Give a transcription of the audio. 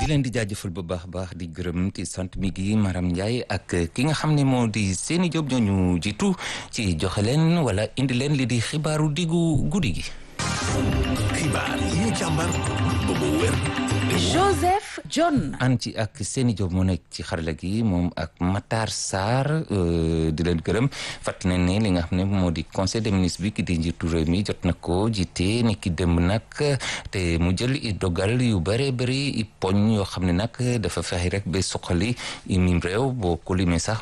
di leen di jaajëfal bu baax baax di gërëm ci sant mi gi Maram Ndiaye ak ki nga xam ne moo di Seni Diop ñooñu jiitu ci joxe leen wala indi leen li di xibaaru diggu guddi gi. xibaar yi ñu càmbar ba mu wér. Joseph John. an ci ak Seni Diop moo nekk ci xarala gi moom ak Matar Sarr di leen gërëm fàttali nañ ne li nga xam ne moo di conseil des ministres bi ki di njiitu réew mi jot na ko jiite ni ki démb nag te mu jël i dogal yu bëree bëri i poñ yoo xam ne nag dafa fexe rek ba suqali mim réew boo ko limee sax